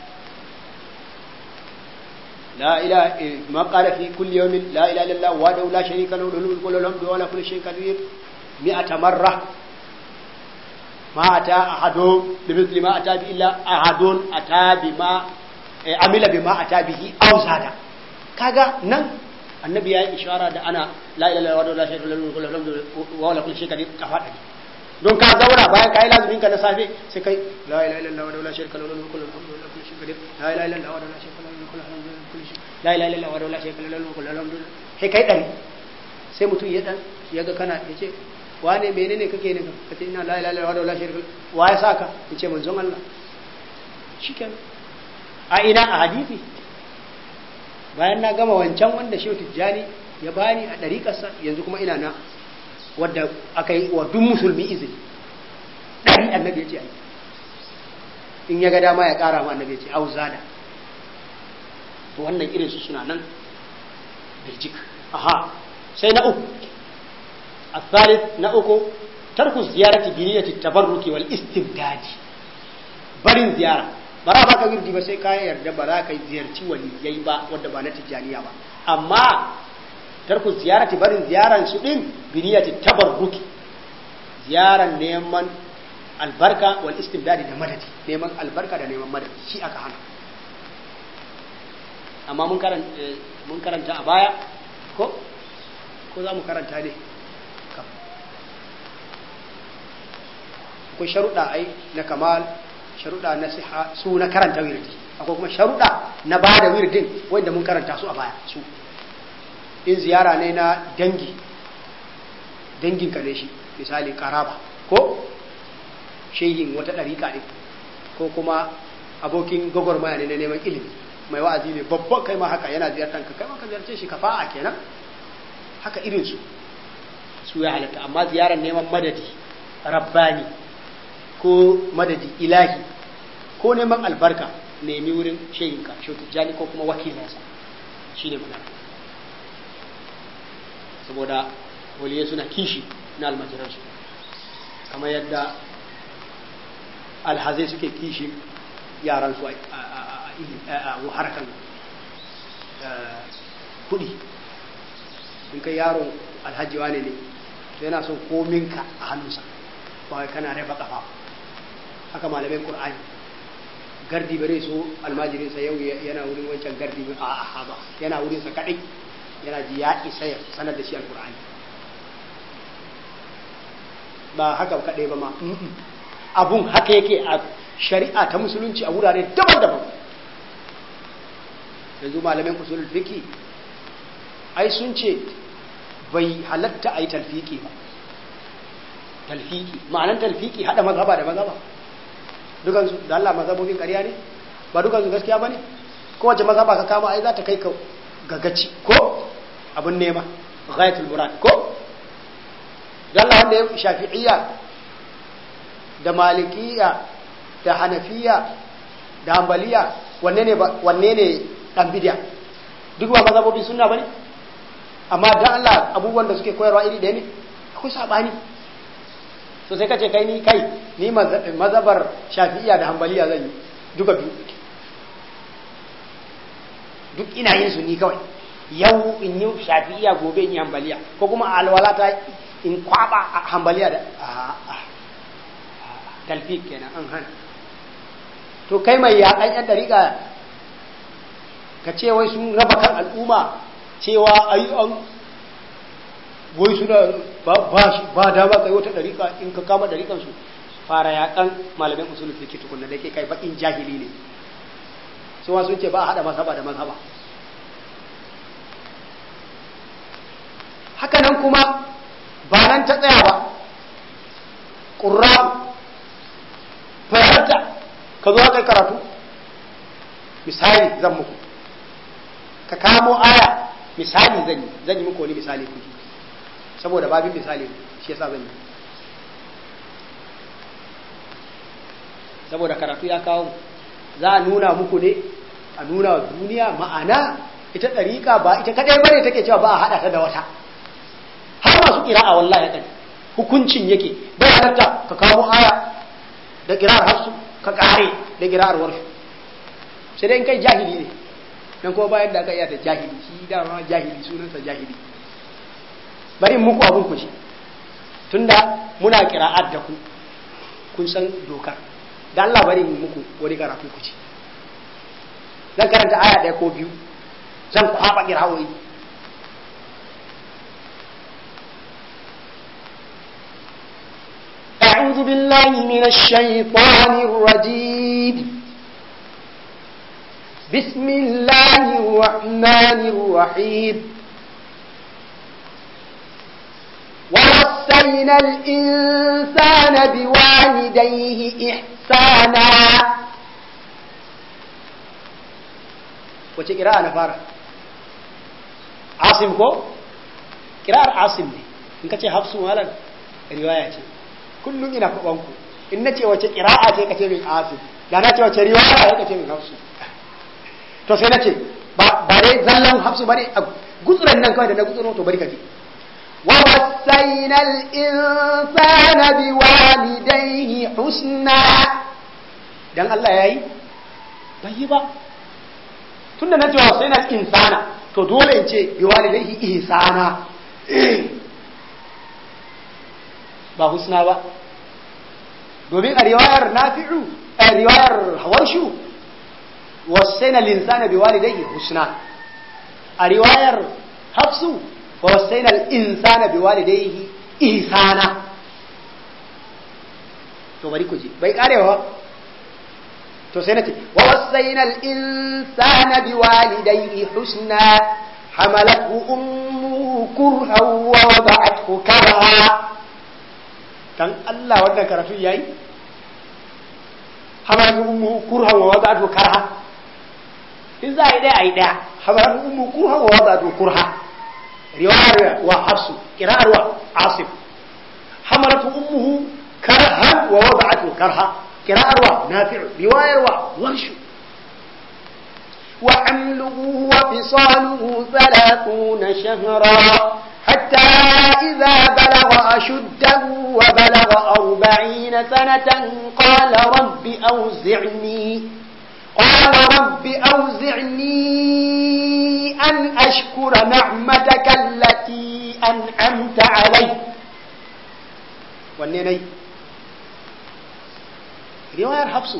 لا إله ما قال في كل يوم لا إله إلا الله وحده لا شريك له له الملك وله الحمد ولا كل شيء قدير مئة مرة ما أتى أحد بمثل ما أتى به إلا أحد أتى بما عمل بما أتى به أو زاد كذا نن annabi ya yi ishara da ana la ilaha illallah wa la sharika lahu lahu alhamdu wa la kulli shay'in qadir kafa dari don ka zauna bayan kai lazumin ka na safe sai kai la ilaha illallah wa la sharika lahu lahu alhamdu wa la kulli shay'in qadir la ilaha illallah wa la sharika lahu lahu alhamdu la ilaha illallah wa la sharika lahu lahu alhamdu sai kai dari sai mutum ya dan ya ga kana yace wane menene kake ne kace ina la ilaha illallah wa la sharika wa ya saka yace manzon Allah shikenan a ina a hadisi bayan na gama wancan wanda shehu tijjani ya bani a ɗariƙarsa yanzu kuma ina na wadda aka yi wa duk musulmi izini ɗari annabi ya ce ai in ya ga dama ya ƙara ma annabi ya ce au zada to wannan irin su suna nan birjik aha sai na uku الثالث نأكو ترك الزيارة بنية التبرك والاستمداد barin ziyara ba za ka wirdi ba sai ka yarda ba za ka ziyarci waliyai ba wadda ba na tijjaniya ba amma tarku ziyarati barin ziyaran su din biniyati tabarruki ziyaran neman albarka wal istimdadi da madadi neman albarka da neman madadi shi aka hana amma mun karanta mun karanta a baya ko ko za mu karanta ne akwai sharuɗa ai na kamal sharuɗa na siha su na karanta wirdi akwai kuma sharuɗa na ba da wirdin wanda mun karanta su a baya su in ziyara ne na dangi dangin ka ne shi misali karaba ko shehin wata ɗariƙa ne ko kuma abokin gwagwarmaya ne na neman ilimi mai wa'azi ne babban kai ma haka yana ziyartar ka kai ma ka ziyarce shi kafa'a kenan haka irin su su ya halatta amma ziyarar neman madadi rabbani ko madadi ilahi ko neman albarka nemi wurin shehinka shautujjani ko kuma wakilinsa shi ne magana saboda waliyai suna kishi na almajiransu kamar yadda alhazai suke kishi yaransu a harkar kudi in kai yaron alhaji wane ne to yana son kominka a hannunsa ba kana rafa kafa haka malamai qur'ani gardi bare so almajirin sa yau yana wurin wancan gardi a a ba yana wurin sa kadai yana ji ya isa ya sanar da shi alqur'ani ba haka kadai ba ma abun haka yake a shari'a ta musulunci a wurare daban-daban yanzu malamin usulul fiqi ai sun ce bai halatta a yi talfiki ba talfiki ma'anan talfiki hada mazhaba da mazhaba dukansu da Allah mazhabobin ƙarya ne ba dukansu gaskiya ba ne kowace mazhaba ka kama ai za ta kai ka gagaci ko abin nema ghayatul murad ko da Allah wanda ya shafi'iyya da malikiya da hanafiya da hanbaliya wanne ne wanne ne dan bid'a duk ba mazhabobin sunna bane amma dan Allah abubuwan da suke koyarwa iri ɗaya ne akwai sabani so sai kace kai ni kai ni mazhabar shafi'iyya da hanbaliya zan yi duka biyu duk ina yin su ni kawai yau in yi shafi'iyya gobe in yi hanbaliya ko kuma alwala ta in kwaba hanbaliya da talfik kenan an hana to kai mai yaƙan yan dariƙa ka ce wai sun raba kan al'umma cewa ayi an wai suna ba dama kai wata dariƙa in ka kama dariƙan su fara yaƙan malamin usulul fiqh tukunna da ke kai bakin jahili ne su sun ce ba a hada mazhaba da mazhaba haka nan kuma ba nan ta tsaya ba ƙurra fahimta ka zo kai karatu misali zan muku ka kamo aya misali zan yi zan yi muku wani misali kuke saboda babin misali shi yasa zan yi saboda karatu ya kawo za a nuna muku ne a nuna wa duniya ma'ana ita ɗariƙa ba ita kaɗai bane take cewa ba a haɗa ta da wata har masu ƙira'a wallahi ɗan hukuncin yake bai halatta ka kawo aya da ƙira'ar hafsu ka ƙare da ƙira'ar warshu sai dai in kai jahili ne dan kuma bayan da aka iya da jahili shi dama jahili sunansa jahili bari in muku abun ku ji tunda muna ƙira'ar da ku kun san dokar da Allah bari in muku wani karatu ku ci zan karanta aya ɗaya ko biyu zan kwaɓa ƙirawoyi أعوذ بالله من الشيطان الرجيم بسم الله الرحمن الرحيم ووصينا الإنسان بوالديه إحسانا wace kira na fara asim ko kirar asim ne in ka ce hafsu malar riwaya ce kullum ina kwabanku in na ce wace kira'a ce ka ce min asim da na ce wace riwaya ya ka ce min hafsu to sai na ce ba dai zallan hafsu ba ne a gutsuran nan kawai da na gutsuro to bari ka ji ووصينا الإنسان بوالديه حسنا dan Allah yayi bai yi ba tunda na ce wasaina insana to dole in ce biwalidaihi ihsana ba husna ba domin a riwayar nafi'u a riwayar hawarshu wasaina linsana biwalidaihi husna a riwayar hafsu ووصينا الإنسان بوالديه إحسانا to bari ku ji bai karewa to sai nace wa wasaina al-insana biwalidayhi husna hamalathu ummuhu kurhan wa wada'athu karha dan Allah wannan karatu yayi hamalathu ummuhu kurhan wa wada'athu karha in za a yi dai a yi daya hamalathu ummuhu kurhan wa wada'athu kurha riwayar wa hafsu kira'ar wa asif hamalatu ummuhu karhan wa wada'atu karha kira'ar wa nafi'u riwayar wa warshu wa amluhu wa fisaluhu 30 shahra حتى إذا بلغ أشده وبلغ أربعين سنة قال رب أوزعني قال رب أوزعني أن أشكر نعمتك التي أنعمت علي والنيني رواية حفص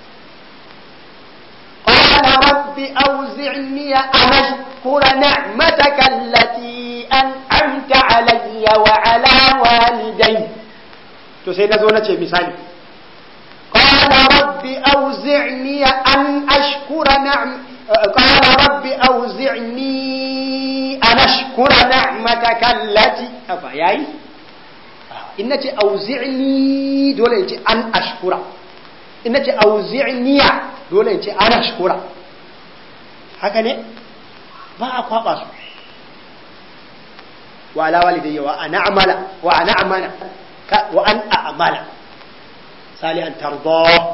قال رب أوزعني أن أشكر نعمتك التي أنعمت علي وعلى والدي تسينا زونة مثالي قال رب أوزعني أن أشكر نعم قال رب أوزعني أن أشكر نعمتك التي أفا ياي إنك أوزعني دولة أن أشكر إنك أوزعني دولة أن أشكر هكذا ما أقوى su wa ala walidayya wa ana amala wa ana amana wa an a'mala salihan tarda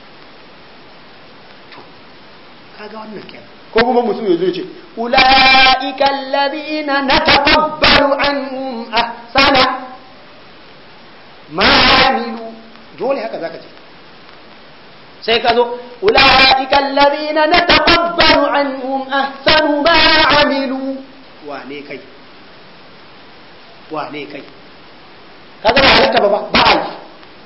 kaga wannan kenan ko kuma mutum ya zo ce ulaika alladhina nataqabbalu anhum ahsana ma amilu dole haka zaka ce sai ka zo ulaika alladhina nataqabbalu anhum ahsanu ma amilu wane kai wane kai kaga ba halitta ba ba a yi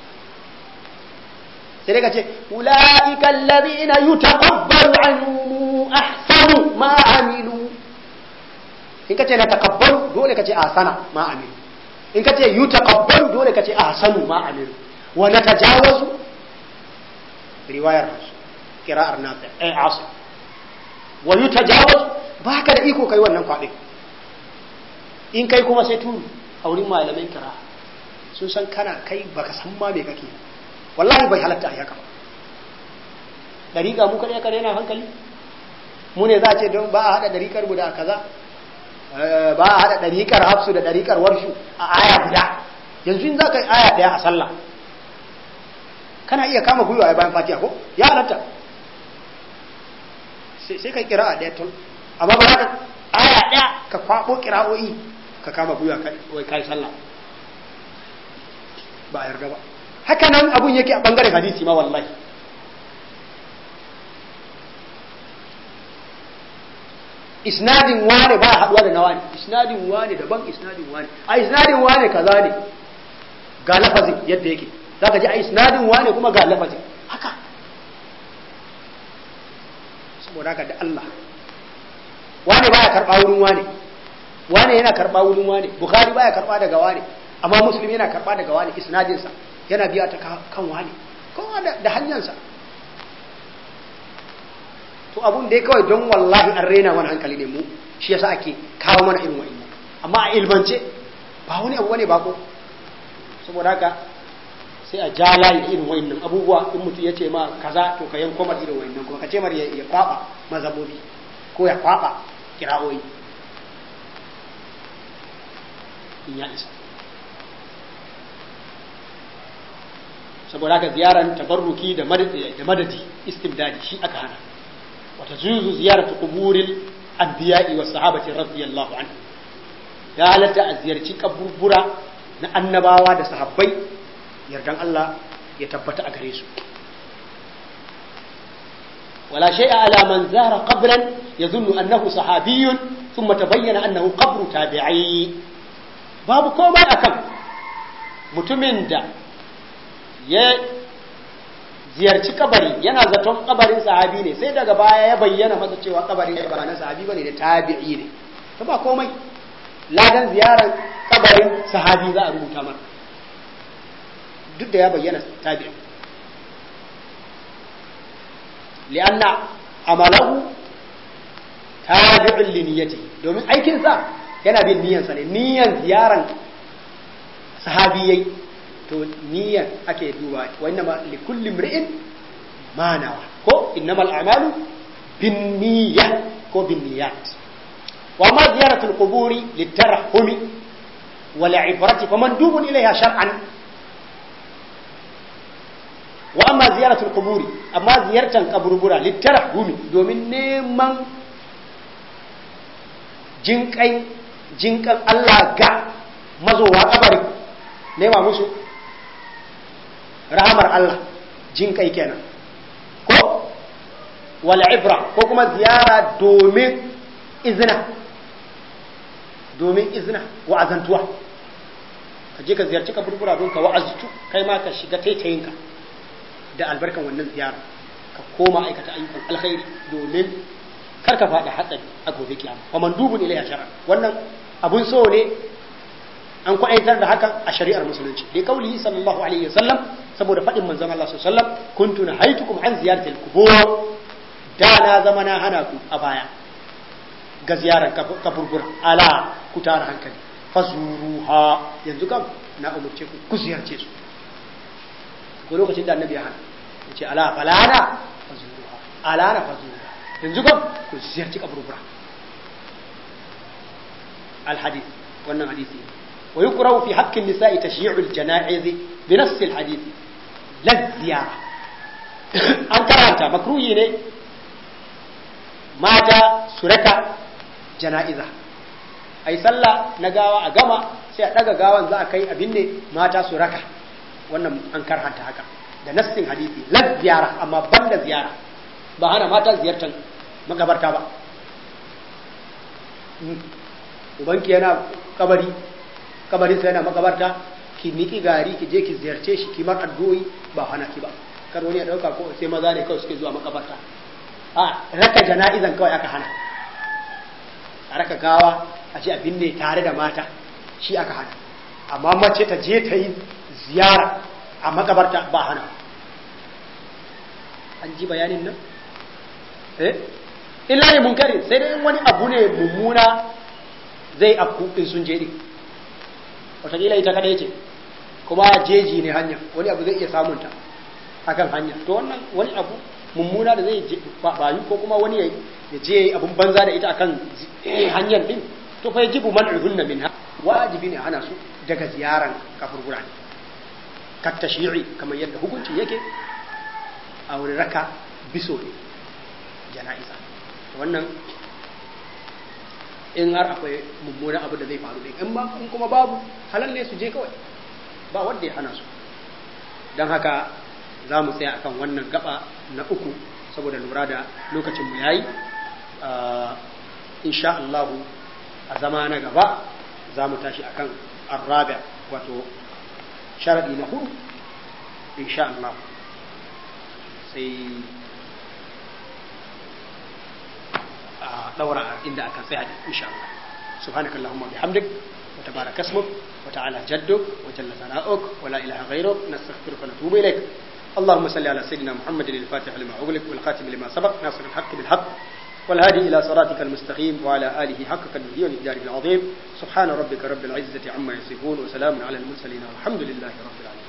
sai dai ka ce ula'ika alladhina yutaqabbalu anhum ahsanu ma amilu in ka ce na taqabbalu dole ka ce ahsana ma amilu in ka ce yutaqabbalu dole ka ce ahsanu ma amilu wa natajawazu riwayar qira'ar nafi ay asim wa yutajawaz baka da iko kai wannan kwaɗe in kai kuma sai turu a wurin malamai kira sun san kana kai baka san ma me kake wallahi bai halatta a haka ba dariƙa mu kaɗai kare na hankali mu ne za a ce don ba a haɗa dariƙar mu da kaza ba a haɗa dariƙar hafsu da dariƙar warshu a aya guda yanzu in za ka yi aya ɗaya a sallah kana iya kama gwiwa a bayan fatiha ko ya halatta sai ka kira a ɗaya tun amma ba ka aya ɗaya ka kwaɓo kira'o'i ka kama gwiwa wai kai sallah ba a yarda ba haka nan abun yake a ɓangaren hadisi ma wallahi isnadin wane ba haɗuwa da na wane isnadin wane daban isnadin wane a isnadin wane kaza ne ga lafazin yadda yake za ka ji a isnadin wane kuma ga lafazin haka saboda haka da Allah wane baya karɓa wurin wane wane yana karɓa wurin wane bukhari baya karɓa daga wane amma muslim yana karɓa daga wane isnadinsa yana biya ta kan wane kowa da hanyarsa to abun dai kawai don wallahi an rena wani hankali ne mu shi yasa ake kawo mana irin wa'annan amma a ilmance ba wani abu bane bako saboda haka sai a ja layi da irin wa'annan abubuwa in mutum ya ce ma kaza to ka yanko mar irin wa'annan kuma ka ce mar ya kwaba mazabobi ko ya kwaba kira'o'i in ya isa saboda haka ziyaran tabarruki da madadi istimdadi shi aka hana وتجوز زيارة قبور الأنبياء والصحابة رضي الله عنهم يا لتا زيارة قبور برا نأنباوا دا صحابي يردان الله يتبت أغريسو ولا شيء على من زار قبرا يظن أنه صحابي ثم تبين أنه قبر تابعي باب كوما أكم متمن دا ziyarci kabari yana zaton kabarin sahabi ne sai daga baya ya bayyana masa cewa kabarin ba na sahabi bane da tabi'i ne to ba komai ladan ziyarar kabarin sahabi za a rubuta masa duk da ya bayyana tabi'i li'anna amalahu tabi'un li niyyati domin aikin sa yana bin niyyarsa ne niyyar ziyaran sahabi yayi to niyyar ake duba wa innama li kulli imri'in ma nawa ko innamal a'malu bin niyya ko bin niyyat wa ma ziyaratul quburi litarahumi wal ibrati famandubun ilayha shar'an wa amma ziyaratul quburi amma ziyartan kaburbura litarahumi domin neman jinkai jinkan Allah ga mazowa kabari nema musu rahamar Allah jin kai kenan ko wal ibra ko kuma ziyara domin izina domin izina wa'azantuwa ka je ka ziyarci ka burbura don ka wa'aztu kai ma ka shiga taitayinka da albarkan wannan ziyara ka koma aikata ayyukan alkhairi domin kar ka faɗa hatsari a gobe kiyama wa mandubun ilayya shar'a wannan abun so ne an kwaitar da hakan a shari'ar musulunci da kauli sallallahu alaihi wasallam saboda faɗin manzon Allah sallallahu alaihi wasallam kuntu nahaitukum an ziyaratil qubur da na zama na hana ku a baya ga ziyarar kaburbur ala ku tara hankali fazuruha yanzu kam na umurce ku ku ziyarce su ko lokacin da annabi ya hana yace ala falana fazuruha ala na fazuruha yanzu kam ku ziyarci kaburbura al hadith wannan hadisi ويكره في حق النساء تشييع الجنائز بنفس الحديث لا الزيارة an karanta makruhi ne mata su raka jana'iza a yi sallah na gawa a gama sai a ɗaga gawan za a kai abin ne mata su raka wannan an karhanta haka da nassin hadisi la ziyara amma ban da ziyara ba hana mata ziyartar magabarta ba ubanki yana kabari kabarin sai yana makabarta ki niki gari ki je ki ziyarce shi ki mar addu'o'i ba hana ki ba kar wani ya dauka ko sai maza ne kawai suke zuwa makabarta a raka jana'izan kawai aka hana a raka gawa a ce abin ne tare da mata shi aka hana amma mace ta je ta yi ziyara a makabarta ba hana an ji bayanin nan eh illa ne munkari sai dai wani abu ne mummuna zai afku in sun je din wataƙila ita kadai ce kuma jeji ne hanya wani abu zai iya samunta akan hanya to wannan wani abu mummuna da zai bayu ko kuma wani ya je abun banza da ita akan hanyar din to fa yajibu man'uhunna minha wajibi ne hana su daga ziyaran kaburbura ne kat tashyi'i kamar yadda hukunci yake a wurin raka biso ne jana'iza wannan in har akwai mummunan abu da zai faru din in ba in kuma babu halal ne su je kawai ba wanda ya hana su don haka za mu tsaya akan wannan gaba na uku saboda lura da lokacinmu ya yi insha Allah a zama na gaba za mu tashi akan arrabi wato sharadi na hudu insha Allah sai a daura inda aka tsaya insha Allah subhanakallahumma bihamdik wa tabaraka ismuk wa ta'ala jadduk wa jalla sana'uk wa la ilaha ghayruk nastaghfiruka wa natubu ilayk اللهم صل على سيدنا محمد الفاتح لما أغلق والخاتم لما سبق ناصر الحق بالحق والهادي إلى صراطك المستقيم وعلى آله حق قدره ومقداره العظيم سبحان ربك رب العزة عما يصفون وسلام على المرسلين والحمد لله رب العالمين